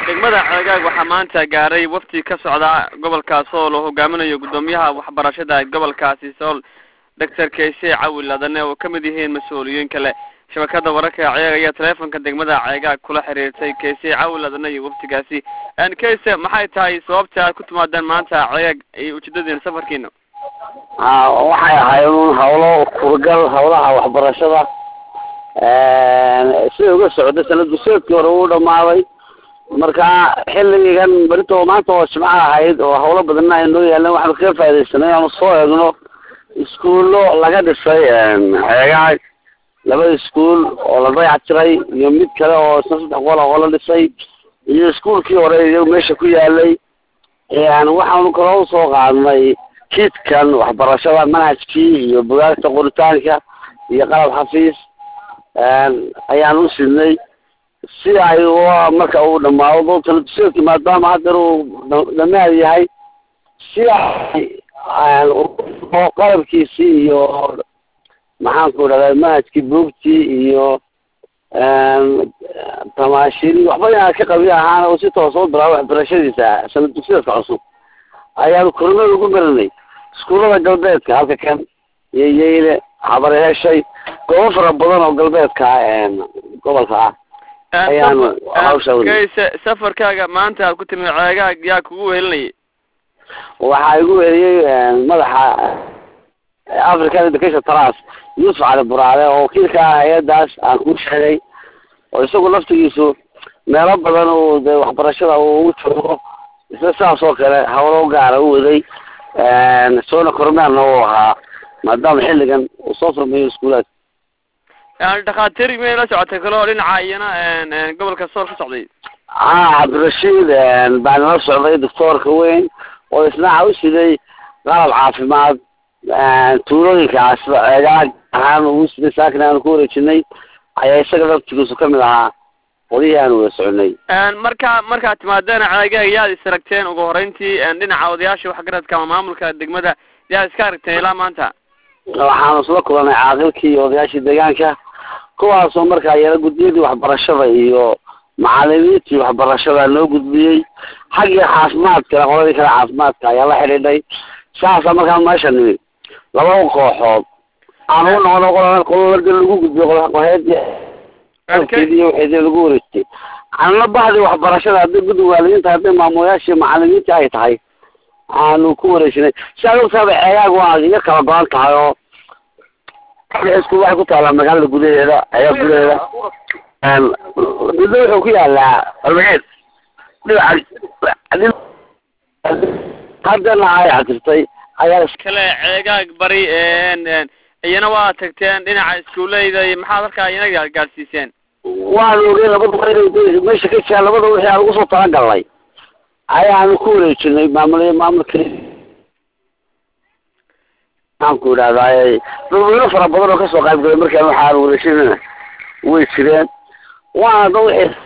degmada ceegaag waxaa maanta gaaray wafti ka socda gobolka sool oo hogaaminayo guddoomiyaha waxbarashada gobolkaasi sool doctor kayse cawil ladane oo kamid yihiin mas-uuliyiin kale shabakada wararka ceeg ayaa teleefonka degmada ceegaag kula xiriirtay kayse cawil ladane iyo waftigaasi kayse maxay tahay sababta aad ku timaadeen maanta ceegaag iyo ujeedadiina safarkiina a waxay ahayd un hawlo kurgal hawlaha waxbarashada sida uga socda sanad duseedkii hore uu dhamaaday marka xilligan berito maanta oo jimco ahayd oo hawlo badanna ay noo yaaleen waxaanu kaga faa'idaysanay inaanu soo eegno iskuullo laga dhisay ceegaag laba iskuul oo la dayac tiray iyo mid kale oo isna saddex qol oo la dhisay iyo iskuulkii hore iyagu meesha ku yaalay waxaanu kaloo usoo qaadnay kiidkan waxbarashada manhajkii iyo bugaagta qoritaanka iyo qalab xafiis ayaan u sidnay si ay marka uu dhamaado taladuseedki maadaama haddeer uu dhamaad yahay si ay qalabkiisii iyo maxaanku dhahda manhajkii buugtii iyo tamaashiri waxba inaan ka qabi ahaana uu si toos u bilaabo waxbarashadiisa sanad dugsiyeedka cusub ayaanu kormada ugu marinay iskuullada galbeedka halka kan iyo yeyle habare heshay goobo fara badan oo galbeedka gobolka ah ayaanu hawsha kayse safarkaaga maanta aad ku timi ceegaag yaa kugu wehelinayay waxaa igu weliyey madaxa african education trust yuusuf cali buraale oo wakiilka ah hay-adaas aan kuu sheegay oo isagu laftigiisu meelo badan uu de waxbarashada uu ugu joogo isla saas oo kale hawlo gaara u waday soona kormeerna uu ahaa maadaama xilligan uu soo furmayo iskuulaad yani dhakhaatiir miyay la socotay kale oo dhinaca iyana gobolka sool ka socday a cabdirashiid baa nala socday doctoorka weyn oo isnaaca u siday qalab caafimaad tuulooyinkaas ceegaag ahaan ugu siday saakin aanu ku wareejinay ayaa isaga laftigiisu kamid ahaa qolihii aanu wada soconay marka markaad timaadeen ceegaag yaad is aragteen ugu horeyntii dhinaca odayaasha waxgaradka ama maamulka degmada yaad iska aragteen ilaa maanta waxaanu isla kulanay caaqilkii iyo odayaashii deegaanka kuwaasoo markaa yala guddiyadii waxbarashada iyo macalimiintii waxbarashada noo gudbiyey xaggii caafimaadkana qoladii kale caafimaadka ayaa la xidhiidhay saasa markaa meesha nimid laba kooxood aan u noqono qol qololadi lagu gudbiyo qoheedii iyo waxeedii lagu wareejiyay anna bahdii waxbarashada hadday guddi waalidiinta hadday maamulayaashii macalimiintii ay tahay aanu ku wareejinay si aad ogtaaba ceegaag waa iyo kala go-an tahay oo iskuul waxay ku taalaa magaalada gudaheeda ceegaag gudaheeda midna wuxuu ku yaalaa albageed dhinaca haddana ay catirtay ayaa kale ceegaag bari iyana waa tagteen dhinaca iskuuleyda iyo maxaad halkaa iyana gaadsiiseen waanu ogey labada inay meesha ka jiraan labada wixii aan ugu soo talagalnay ayaanu ku wareejinay maamul maamulka maxaan ku idhahdaay dadweyne fara badan oo kasoo qayb galay markaan waxaanu wareejinana way jireen waana da wixii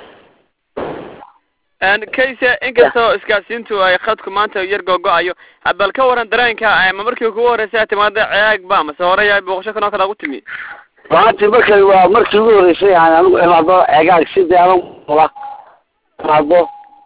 kayse inkastoo isgaadsiintu ay khadku maanta yar googo-ayo bal ka waran dareenka ma markii kugu horreysay timaada ceegaag ba mase horeya booqasho kanoo kale ugu timi maanti markay waa markii ugu horreysay aan anigu imaado ceegaag sidii anigu la imaado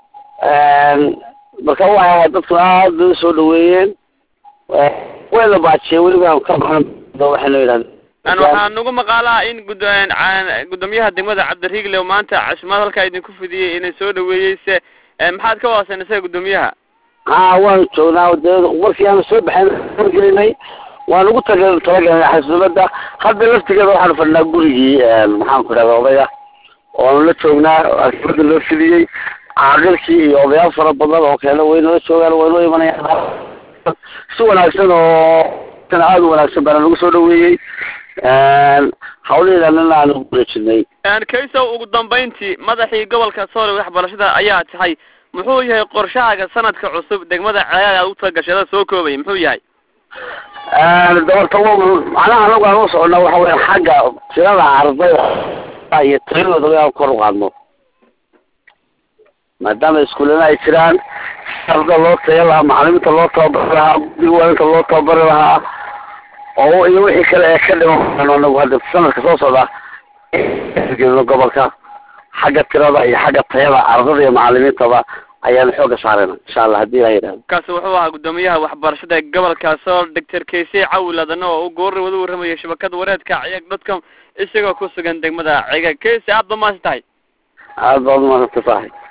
marka waa dadku aad bay usoo dhaweeyeen way la baajiyeen weliba ka baxno waxay noo yidhahdeen waxaa nagu maqaalaha in gud guddoomiyaha degmada cabdiriigle oo maanta casumaad halkaa idinku fidiyey inay soo dhaweeyey se maxaad ka waasan isaga guddoomiyaha ha waanu joognaa de markii aanu soo baxayn gelinay waan ugu tag talagelnay xasuulada hadda laftigeeda waxaanu fadhinaa gurigii maxaan ku idhahda odaya oanu la joognaa arkiibada loo fidiyey caaqilkii iyo odayaal fara badan oo kale waynala joogaan waynoo imanayaan si wanaagsan oo aada u wanaagsan baana lagu soo dhaweeyey hawlaheedanana aan ugu wareejinay kaysow ugu dambayntii madaxii gobolka sool waxbarashada ayaa tahay muxuu yahay qorshahaaga sanadka cusub degmada ceegaag aad ugu talagashay ada soo koobaya muxuu yahay dabarta macnaha anagu aan u socona waxa weya xagga tirada ardayda iyo tiradooda inaan kor u qaadno maadaama iskuullana ay jiraan arda loo taya lahaa macalimiinta loo tababari lahaa guddiga waalinta loo tababari lahaa oo iyo wixii kale ee ka dhiman anagu hadda sanadka soo socda geedno gobolka xagga tirada iyo xagga tayada ardada iyo macalimiintaba ayaanu xooga saarayna insha allah haddii ilaa yidhahdo kaasi wuxuu ahaa guddoomiyaha waxbarashada ee gobolka sool doctor kayse cawil adane oo u goorri wada warramayay shabakada wareedka ciyag dotcom isagoo ku sugan degmada cigag kayse aad ba maasi tahay aada baad umaadsantahay